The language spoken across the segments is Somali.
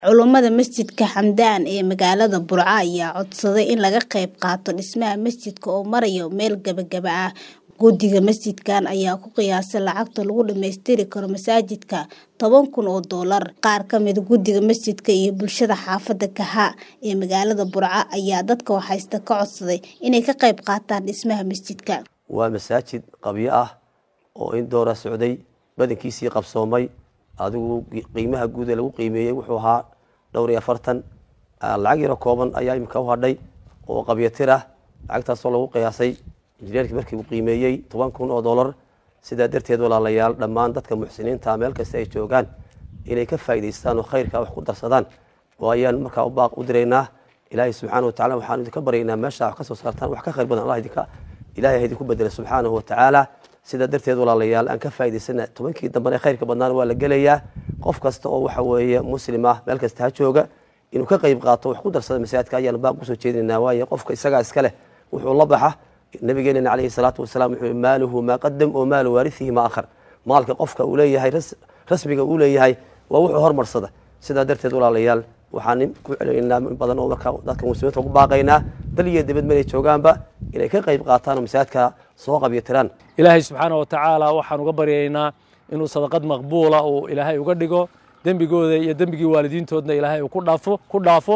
Culummada masjidka Xamdaan ee magaalada Burco ayaa codsaday in laga qayb qaato dhismaha masjidka oo maraya meel gabagaba ah. Guddiga masjidkan ayaa ku qiyaasay lacagta lagu dhammaystiri karo masaajidka toban kun oo doolar. Qaar ka mid guddiga masjidka iyo bulshada xaafadda Kaha ee magaalada Burco ayaa dadka waxaysta ka codsaday inay ka qayb qaataan dhismaha masjidka. waa masaajid qabyo ah oo in doora socday badankiisii qabsoomay adigu qiimaha guud ee lagu qiimeeyey wuxuu ahaa dhowr iyo afartan lacag yaro kooban ayaa imika u hadhay oo qabyo tir ah lacagtaasoo lagu qiyaasay injineerkii markii uu qiimeeyey toban kun oo dollar sidaa darteed walaalayaal dhammaan dadka muxsiniinta meel kasta ay joogaan inay ka faa'idaystaan oo khayrka wax ku darsadaan oo ayaan markaa u baaq u diraynaa ilaahay subxaana wa tacala waxaan idinka baryaynaa meesha wax ka soo saartaan wax ka khayr badan allah idinka ilaahay ha idinku bedela subxaanahu wa tacaala sidaa darteed walaalayaal aan ka faa'idaysana tobankii dambena khayrka badnaana waa la gelayaa qof kasta oo waxa weeye muslim ah meel kasta ha jooga inuu ka qayb qaato wax ku darsada masaajidka ayaan baaq kusoo jeedinaynaa waayo qofka isagaa iska leh wuxuu la baxa nabigeenana calayhi salaatu wasalaam wuxuu maaluhu maa qadam oo maalu waarisihi maa akhar maalka qofka uu leeyahay rasmiga uu leeyahay waa wuxuu hormarsada sidaa darteed walaalayaal waxaan ku celinaynaa in badan oo markaa dadka muslimiinta ugu baaqaynaa dal iyo dibad meelay joogaanba inay ka qayb qaataan oo masaajidka soo qabyo tiraan ilaahay subxaana wa tacaala waxaan uga baryaynaa inuu sadaqad maqbuula uu ilaahay uga dhigo dembigooda iyo dembigii waalidiintoodna ilaahay uu ku dhaafo ku dhaafo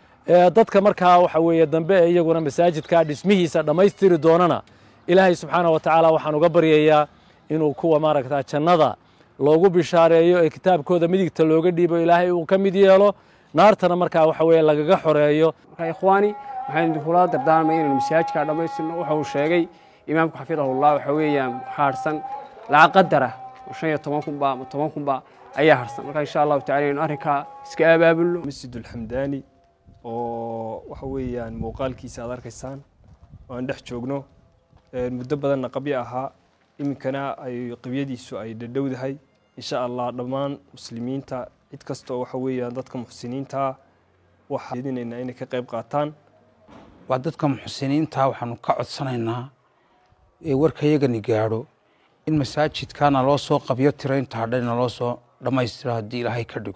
dadka markaa waxa weeye dambe ee iyaguna masaajidka dhismihiisa dhammaystiri doonana ilaahay subxaana wa tacaala waxaan uga baryayaa inuu kuwa maaragta jannada loogu bishaareeyo ee kitaabkooda midigta looga dhiibo ilaahay uu ka mid yeelo naartana markaa waxa weeye lagaga xoreeyo marka ikhwaani waxaan idinkula dardaarmay inaynu masaajidka dhammaystirno waxa uu sheegay imaamku xafidahullah waxa weeyaan waxaa harsan lacag qadara oo shan iyo toban kunba ama toban kunba ayaa harsan marka insha allahu tacala inaynu arrinkaa iska abaabulno masjidulxamdaani oo waxa weeyaan muuqaalkiisa aad arkaysaan oo aan dhex joogno muddo badanna qabyo ahaa iminkana ay qabyadiisu ay dhadhowdahay insha allah dhammaan muslimiinta cid kasta oo waxa weeyaan dadka muxsiniintaa waxaa jeedinaynaa inay ka qayb qaataan waa dadka muxsiniinta waxaanu ka codsanaynaa ee warkayagani gaadho in masaajidkana loo soo qabyo tiro inta hadhay naloo soo dhammaystiro haddii ilaahay ka dhigo